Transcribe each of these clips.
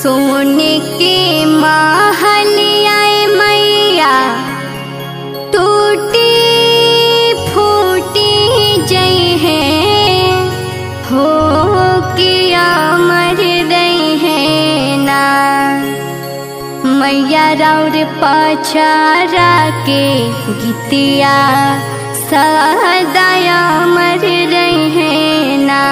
सोने के महलियाए मैया टूटी फूटी जई है हो के अमर रही है ना मैया राउर पचारा के गीतिया सदाया अमर रही है ना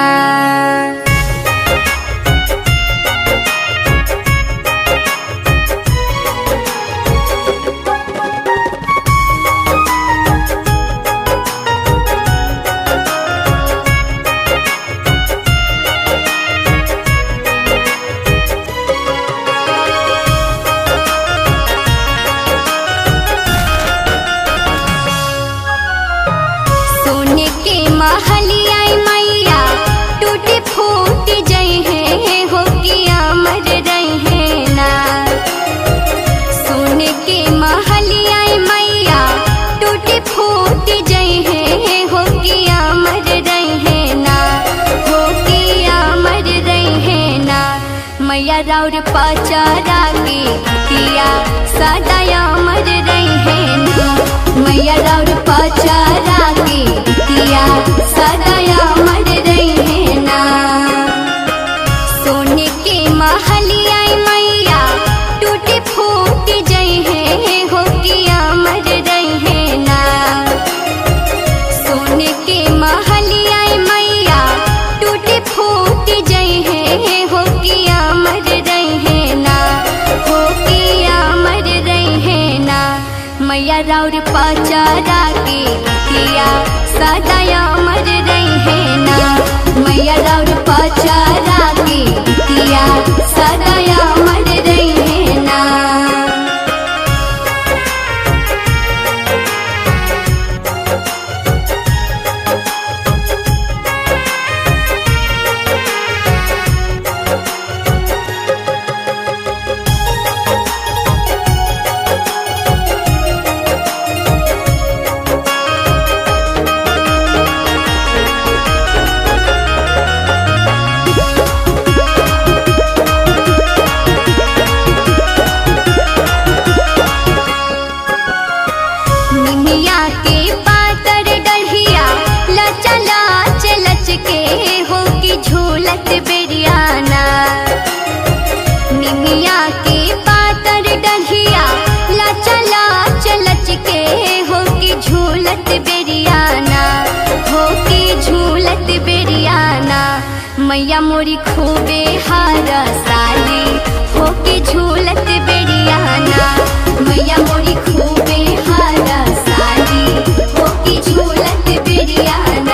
सोने के महलिया मैया टूटी फूट जई है हो कि अमर रही है ना सोने के महलिया मैया टूटी फूट जई है हो कि अमर रही है ना हो कि अमर रही है ना मैया राउर पचारा के किया सदा अमर रही है ना मैया राउर पचारा के किया सदा अमर रही है ना सोने के महलिया मैया टूटी फूट जई है हो कि अमर रही है ना सोने के महलिया मैया टूटी फूट जई है हो कि अमर रही है ना हो कि अमर रही है ना मैया राउर पचारा के किया सदा अमर रही है ना मैया राउर पचारा के किया सदा अमर रही है ना निमिया के पातर डढ़िया लचा लाच लच के हो की झूलत बेरियाना निमिया के पातर डढ़िया लचा लाच लच के हो की झूलत बेरियाना हो की झूलत बेरियाना मैया मोरी खूबे हारा साली हो की झूलत बेरियाना मैया मोरी खूबे हारा साली हो की झूलत बेरियाना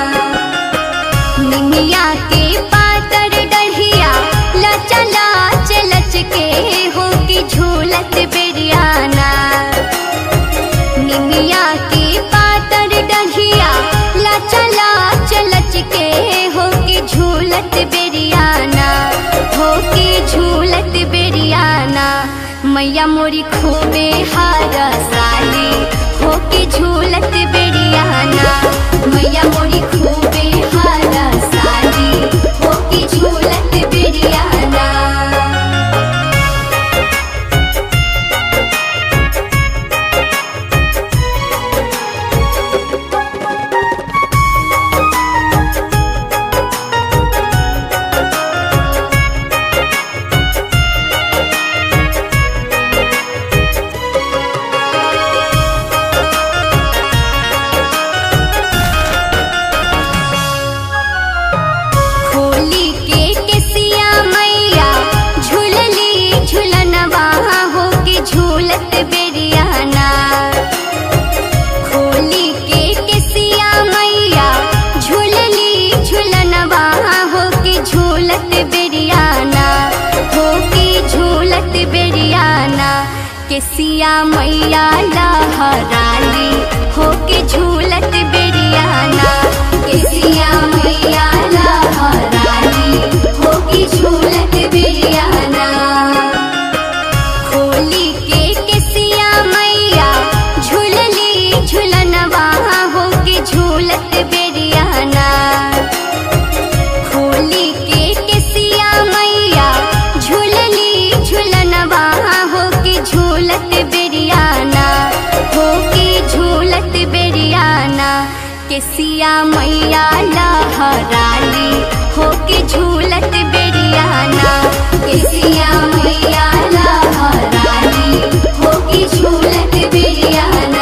निमिया के पातर डढ़िया लचा लाच लच के हो की झूलत बेरियाना निमिया के पातर डढ़िया लचा लाच लच के हो की झूलत बेरियाना हो की झूलत बेरियाना मैया मोरी खूबे हारा साली हो की झूलत बेरियाना मैया मोरी खूबे हारा साली हो की झूलत बेरियाना खोली के केसिया मैया झूलली झूलनवा हो के झूलत बेरियाना खोली के केसिया मैया झूलली झूलनवा हो के झूलत बेरियाना हो के झूलत बेरियाना केसिया मैया लहराली हो के झूलत बेरियाना केसिया मैया लहराली हो के झूलत बेरियाना खोली के केसिया मैया झूलली झूलनवा हो के झूलत बेरियाना खोली के केसिया मैया झूलली केसिया मैया लहराली होके झूलत बेरियाना केसिया मैया लहराली होके झूलत बेरियाना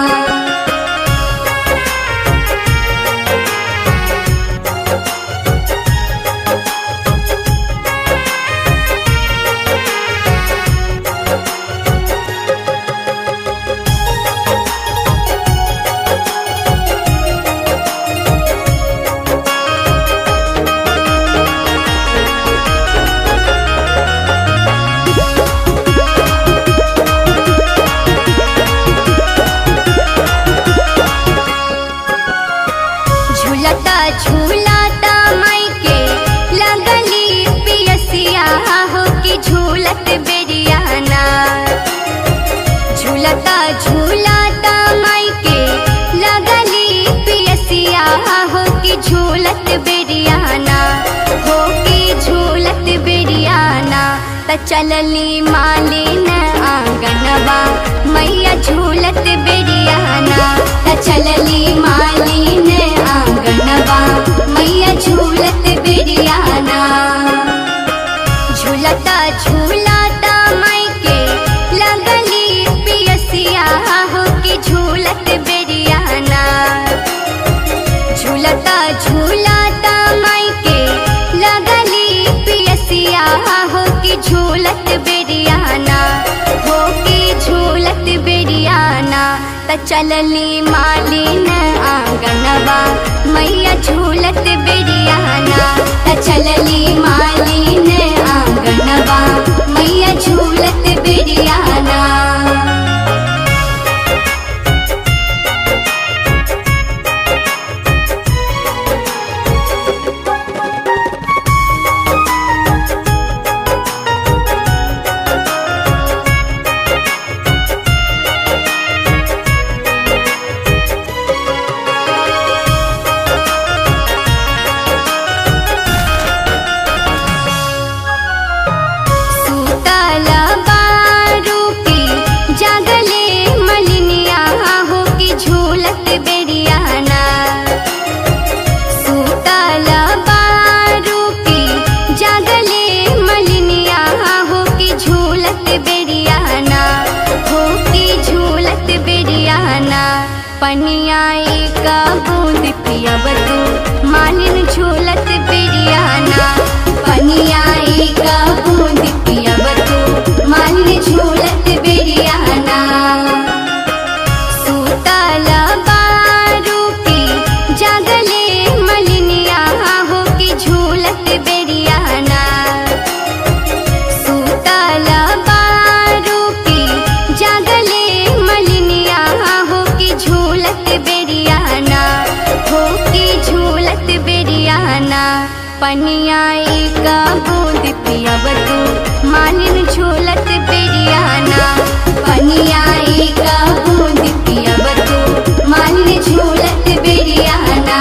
झूलता झूलता मायके लगली पियसिया हो कि झूलत बेरियाना झूलता झूलता मायके लगली पियसिया हो कि झूलत बेरियाना हो कि झूलत बेरियाना त चलली मालिन आंगनवा मैया झूलत बेरियाना त चलली मालिन आंगनवा मैया झूलत बेरियाना झूलता झूलता मायके लगली पियसिया हो कि झूलत बेरियाना झूलता झूलता मायके लगली पियसिया हो कि झूलत बेरियाना हो कि झूलत बेरियाना त चलली मालिन आंगनवा मैया झूलत बेरियाना त चलली मालिन आंगनवा मैया झूलत बेरियाना सुतल बारूपी जागले मलिनिया हो कि झूलत बेरियाना सुतल बारूपी जागले मलिनिया हो कि झूलत बेरियाना हो कि झूलत बेरियाना पनिया एक बूंद पियब तू मालिन झूलत बेरियाना पनिया एक बूंद पियब तू मालिन झूलत बेरियाना सुतल बारूपी जागले मलिनिया हो कि झूलत बेरियाना सुतल बारूपी जागले मलिनिया हो कि झूलत बेरियाना हो कि झूलत बेरियाना पनिया एक बूंद पियब तू मालिन झूलत बेरियाना पनिया एक बूंद पियब तू मालिन झूलत बेरियाना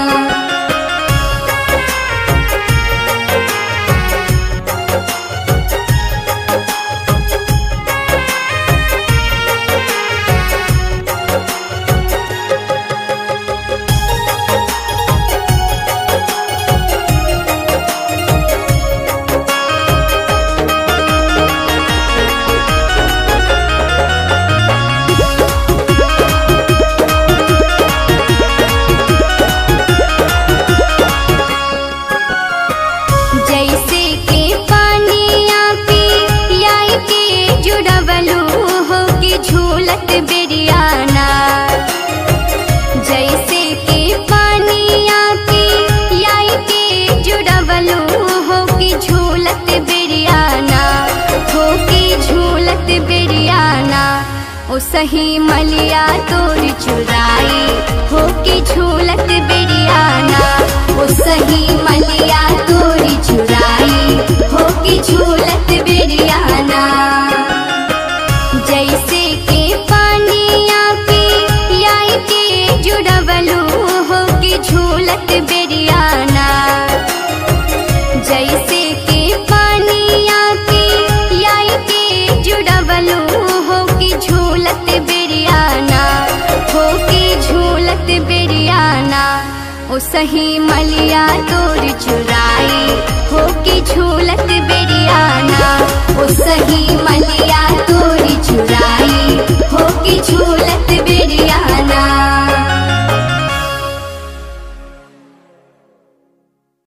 जैसे के पानिया पी लाई के जुड़वलू हो कि झूलत बेरियाना जैसे के पानिया पी लाई के जुड़वलू हो कि झूलत बेरियाना हो कि झूलत बेरियाना ओ सही मलिया तोर चुराई हो कि झूलत बेरियाना ओ सही मलिया तोरी चुराई हो कि झूलत बेरियाना जैसे के पानिया पी लाई के जुड़वलू हो कि झूलत बेरियाना जैसे के पानिया पी लाई के जुड़वलू हो कि झूलत बेरियाना हो कि झूलत बेरियाना ओ सही मलिया तोर चुराई हो के झूलत बेरियाना ओ सही मलिया